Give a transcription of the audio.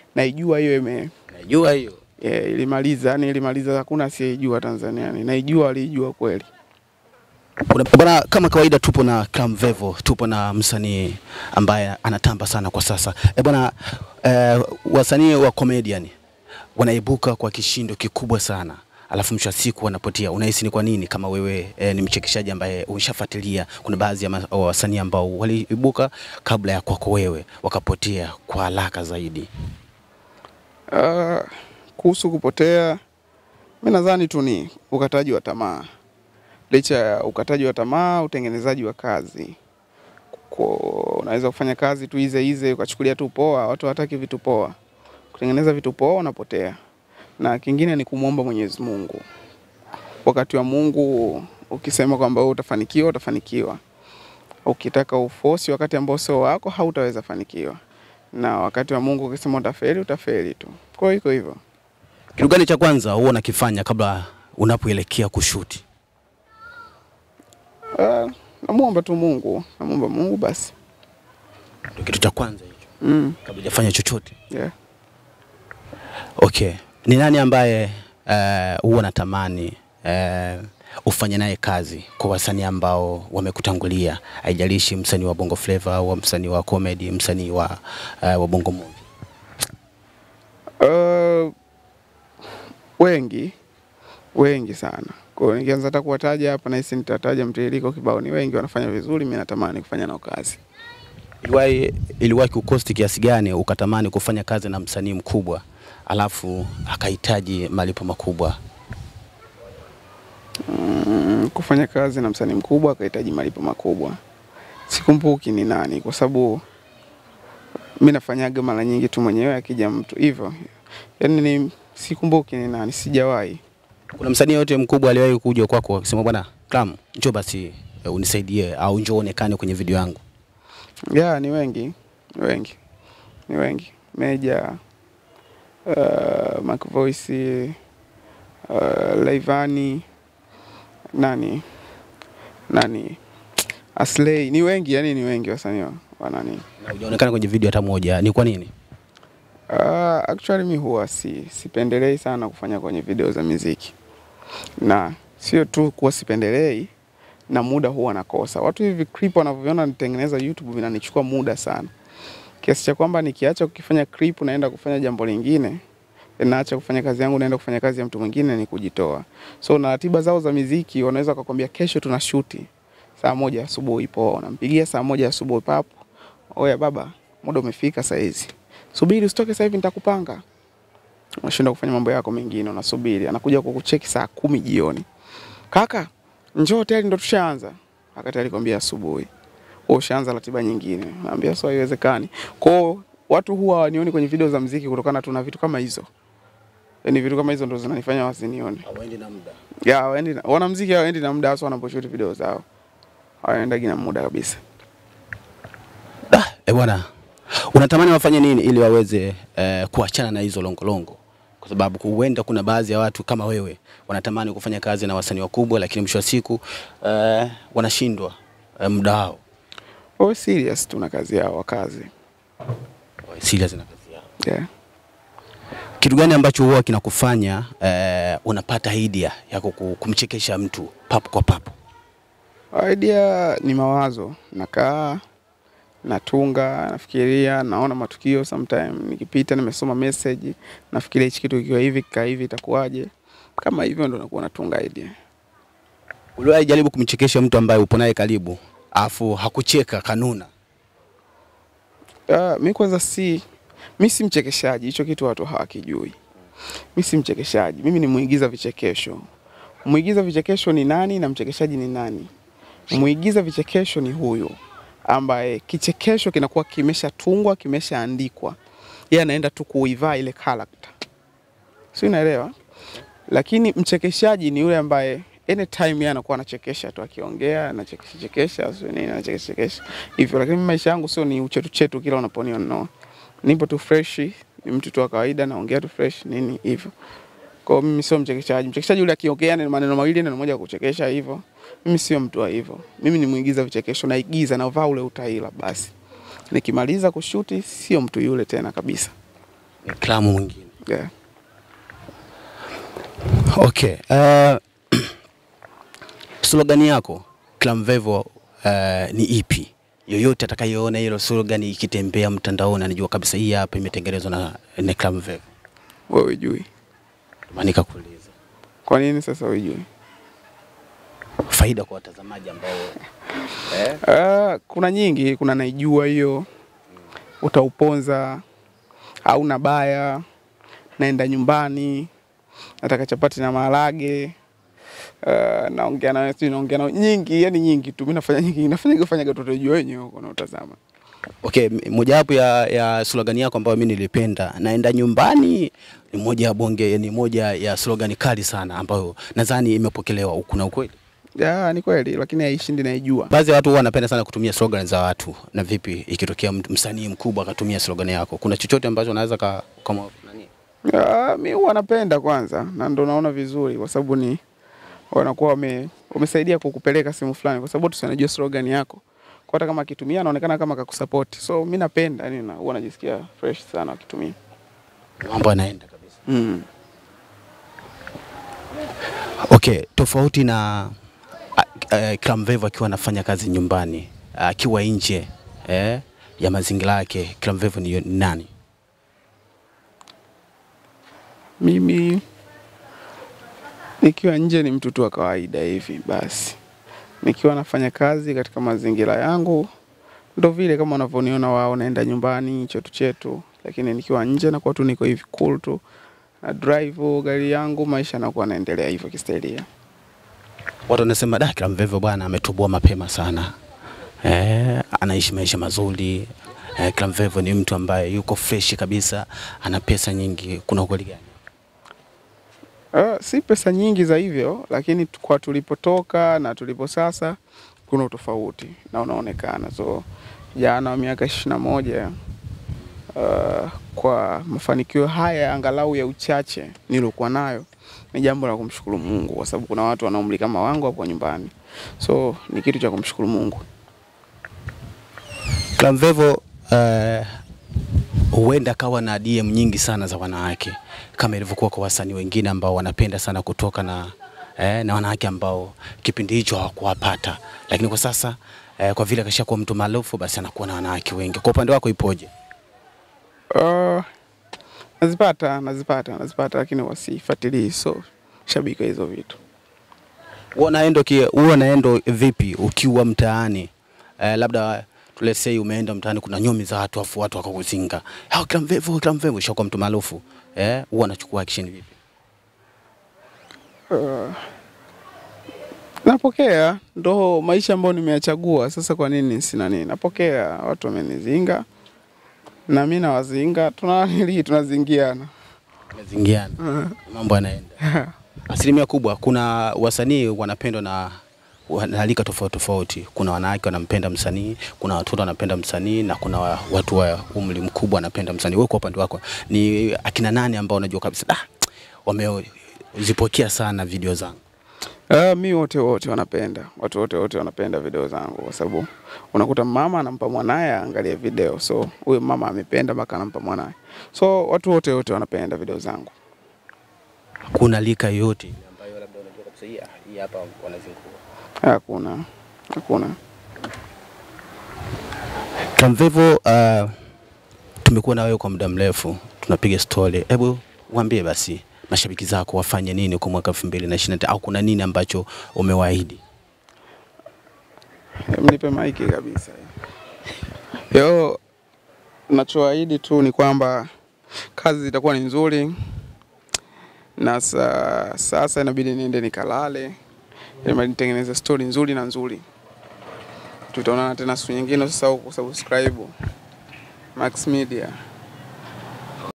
naijua hiyo ime Najua hiyo. yeah, ilimaliza yani ilimaliza, hakuna asiyejua Tanzania, yani naijua, waliijua kweli. Kuna- Bwana, kama kawaida tupo na Clam Vevo, tupo na msanii ambaye anatamba sana kwa sasa. E bwana, eh, wasanii wa comedian wanaibuka kwa kishindo kikubwa sana alafu mwisho wa siku wanapotea. Unahisi ni kwa nini? Kama wewe eh, ni mchekeshaji ambaye umeshafuatilia, kuna baadhi ya ma- wa wasanii ambao waliibuka kabla ya kwako wewe wakapotea kwa haraka zaidi. Uh, kuhusu kupotea, mi nadhani tu ni ukataji wa tamaa. Licha ya ukataji wa tamaa, utengenezaji wa kazi. Kwa, unaweza kufanya kazi tu ize ize ukachukulia tu poa, watu hawataki vitu poa. Kutengeneza vitu poa unapotea, na kingine ni kumwomba Mwenyezi Mungu. Wakati wa Mungu ukisema kwamba wewe utafanikiwa, utafanikiwa. Ukitaka ufosi wakati ambao sio wako, hautaweza fanikiwa na wakati wa Mungu ukisema utafeli utafeli tu. Kwa hiyo iko hivyo. Kitu gani cha kwanza huwa unakifanya kabla unapoelekea kushuti? Uh, namuomba tu Mungu, namuomba Mungu basi. Ndio kitu cha kwanza hicho, Mm, kabla hujafanya chochote. yeah. Okay, ni nani ambaye eh, huwa natamani eh, ufanye naye kazi kwa wasanii ambao wamekutangulia, haijalishi msanii wa bongo flava au msanii wa comedy, msanii wa, eh, wa bongo movie? Uh, wengi wengi sana. Kwa hiyo nikianza hata kuwataja hapa nahisi nitataja mtiririko kibao. Ni wengi wanafanya vizuri, mimi natamani kufanya nao kazi. Iliwahi iliwahi kukosti kiasi gani ukatamani kufanya kazi na msanii mkubwa alafu akahitaji malipo makubwa? Mm, kufanya kazi na msanii mkubwa akahitaji malipo makubwa. Sikumbuki ni nani, kwa sababu mi nafanyaga mara nyingi tu mwenyewe, akija mtu hivyo, yaani ni sikumbuki ni nani, sijawahi. Kuna msanii yote mkubwa aliwahi kuja kwako akisema bwana Clam, njoo basi eh, unisaidie au njoo uonekane kwenye video yangu? Ya, ni wengi, ni wengi, ni wengi. Meja, uh, Mac Voice, uh, Laivani, nani nani, Aslay, ni wengi, yani ni wengi wasanii wa- wa nani. Na hujaonekana kwenye video hata moja, ni kwa nini? Uh, actually mi huwa si sipendelei sana kufanya kwenye video za muziki, na sio tu kuwa sipendelei, na muda huwa nakosa. Watu hivi clip wanavyoviona nitengeneza YouTube vinanichukua muda sana, kiasi cha kwamba nikiacha kukifanya clip naenda kufanya jambo lingine, naacha kufanya kazi yangu naenda kufanya kazi ya mtu mwingine, ni kujitoa. So na ratiba zao za muziki wanaweza kukwambia kesho tuna shuti saa moja asubuhi, poa, unampigia saa moja asubuhi, papo, oya baba, muda umefika saa hizi subiri usitoke sasa hivi nitakupanga. Unashinda kufanya mambo yako mengine, unasubiri, anakuja kukucheki saa kumi jioni, kaka njoo hoteli, ndo tushaanza. Wakati alikwambia asubuhi, wewe ushaanza ratiba nyingine, naambia sio, haiwezekani. Kwao watu huwa wanioni kwenye video za mziki kutokana tu na vitu kama hizo, yaani vitu kama hizo ndo zinanifanya wasinione. Hawaendi na muda. Ya, waendi na, wanamziki hawaendi na muda, hasa wanaposhuti video zao hawaendagi na muda kabisa. Da, eh bwana, unatamani wafanye nini ili waweze eh, kuachana na hizo longolongo? Kwa sababu huenda kuna baadhi ya watu kama wewe wanatamani kufanya kazi na wasanii wakubwa, lakini mwisho wa siku eh, wanashindwa eh, muda wao. Wawe serious tu na kazi yao, wakazi. Wawe Serious na kazi yao. Yeah. Kitu gani ambacho huwa kinakufanya eh, unapata idea ya kuku- kumchekesha mtu papo kwa papo? Idea ni mawazo, nakaa natunga, nafikiria, naona matukio sometime, nikipita nimesoma message, nafikiria hichi kitu kikiwa hivi kikaa hivi itakuwaje. Kama hivyo ndo nakuwa natunga idea. Uliwahi jaribu kumchekesha mtu ambaye upo naye karibu afu hakucheka kanuna? Uh, mi kwanza si mi si mchekeshaji, hicho kitu watu hawakijui. Mi si mchekeshaji, mimi ni muigiza vichekesho. Muigiza vichekesho ni nani na mchekeshaji ni nani? Muigiza vichekesho ni huyu ambaye kichekesho kinakuwa kimeshatungwa, kimeshaandikwa, yeye anaenda tu kuivaa ile character, si unaelewa? Lakini mchekeshaji ni yule ambaye anytime yeye anakuwa anachekesha tu, akiongea anachekesha chekesha, sio nini, anachekesha chekesha hivyo. Lakini maisha yangu sio ni uchetu chetu kila unaponiona, no. Nipo tu fresh, ni mtu tu wa kawaida, naongea tu fresh nini hivyo. Kwa hiyo mimi sio mchekeshaji. Mchekeshaji yule akiongea ni maneno mawili neno moja ya kuchekesha hivyo. Mimi sio mtu wa hivyo. Mimi ni muigiza vichekesho, naigiza navaa ule utaila basi. Nikimaliza kushuti sio mtu yule tena kabisa. Ni klamu mwingine. yeah. Okay. Uh, slogan yako Clamvevo uh, ni ipi? Yoyote atakayeona hilo slogan ikitembea mtandaoni anajua kabisa hii hapa imetengenezwa na, na Clamvevo. Wewe hujui Maana kuuliza kwa nini sasa hujui? faida kwa watazamaji ambao eh, Uh, kuna nyingi, kuna naijua hiyo, utauponza au na baya, naenda nyumbani, nataka chapati na maharage uh, naongea na wewe, sijui naongea na nyingi, yani nyingi tu. Mimi nafanya nyingi, nafanya kufanya kitu utajua wenyewe huko na utazama. Okay, m- mojawapo ya, ya slogan yako ambayo mimi nilipenda naenda nyumbani ni moja ya bonge, ni moja ya slogan kali sana ambayo nadhani imepokelewa huku na ukweli. Ya, ni kweli, lakini haishindi naijua. Baadhi ya watu huwa wanapenda sana kutumia slogan za watu. Na vipi ikitokea mtu- msanii mkubwa akatumia slogan yako, kuna chochote ambacho anaweza ka, kama nani? Ya, mi huwa napenda kwanza, na ndo naona vizuri, kwa sababu ni wanakuwa wame, wamesaidia kukupeleka sehemu fulani, kwa sababu tusinajua slogan yako, kwa hata kama akitumia anaonekana kama kakusupport. So mi napenda, yani na huwa najisikia fresh sana akitumia. Mambo yanaenda kabisa. Mm. Okay, tofauti na uh, Clamvevo akiwa anafanya kazi nyumbani, akiwa nje eh, ya mazingira yake, Clamvevo ni nani? Mimi nikiwa nje ni mtu tu wa kawaida hivi basi, nikiwa nafanya kazi katika mazingira yangu ndo vile kama unavyoniona wao, naenda nyumbani chetu chetu, lakini nikiwa nje nakuwa tu niko hivi cool tu na drive gari yangu, maisha yanakuwa naendelea hivyo kistahilia. Watu wanasema da, Clamvevo bwana ametoboa mapema sana eh, anaishi maisha mazuri eh, Clamvevo ni mtu ambaye yuko fresh kabisa, ana pesa nyingi. Kuna ukweli gani? Uh, si pesa nyingi za hivyo, lakini tu- kwa tulipotoka na tulipo sasa kuna utofauti na unaonekana. So jana wa miaka ishirini na moja uh, kwa mafanikio haya angalau ya uchache niliokuwa nayo ni jambo la kumshukuru Mungu, kwa sababu kuna watu wana umri kama wangu hapo nyumbani, so ni kitu cha kumshukuru Mungu. Clamvevo eh, huenda akawa na DM nyingi sana za wanawake kama ilivyokuwa kwa wasanii wengine ambao wanapenda sana kutoka na eh, na wanawake ambao kipindi hicho hawakuwapata, lakini kwa sasa eh, kwa vile akashakuwa mtu maarufu, basi anakuwa na wanawake wengi. Kwa upande wako ipoje? Uh, nazipata nazipata nazipata, lakini wasifuatilii, so shabiki wa hizo vitu. Huwa unaenda ki- huwa unaenda vipi ukiwa mtaani eh, labda let's say umeenda mtaani, kuna nyomi za watu afu watu wakakuzinga, hao Clamvevo, Clamvevo, ushakuwa mtu maarufu eh, huwa anachukua action vipi? Uh, napokea, ndo maisha ambayo nimeyachagua. Sasa kwa nini sina nini? Napokea, watu wamenizinga na mi nawazinga, tunanili tunazingiana. Umezingiana, mambo yanaenda. Asilimia kubwa kuna wasanii wanapendwa na wanalika tofauti tofauti. Kuna wanawake wanampenda msanii, kuna watoto wanapenda msanii na kuna wa- watu wa umri mkubwa wanapenda msanii. Wewe kwa upande wako ni akina nani ambao unajua kabisa ah, wamezipokea sana video zangu? Uh, mi wote wote wanapenda, watu wote wote wanapenda video zangu, kwa sababu unakuta mama anampa mwanaye aangalie video, so huyo mama amependa mpaka anampa mwanaye, so watu wote wote wanapenda video zangu. Kuna lika yoyote ambayo labda unajua kabisa hii ah, hii hapa wanazingua? Hakuna, hakuna. Clamvevo, uh, tumekuwa na wewe kwa muda mrefu, tunapiga story. Hebu waambie basi mashabiki zako wafanye nini kwa mwaka 2025 au kuna nini ambacho umewaahidi? Mnipe maiki kabisa. Yo, nachoahidi tu ni kwamba kazi zitakuwa ni nzuri, na sa, sasa inabidi niende nikalale, ili nitengeneze story nzuri na nzuri. Tutaonana tena siku nyingine, usisahau kusubscribe Max Media.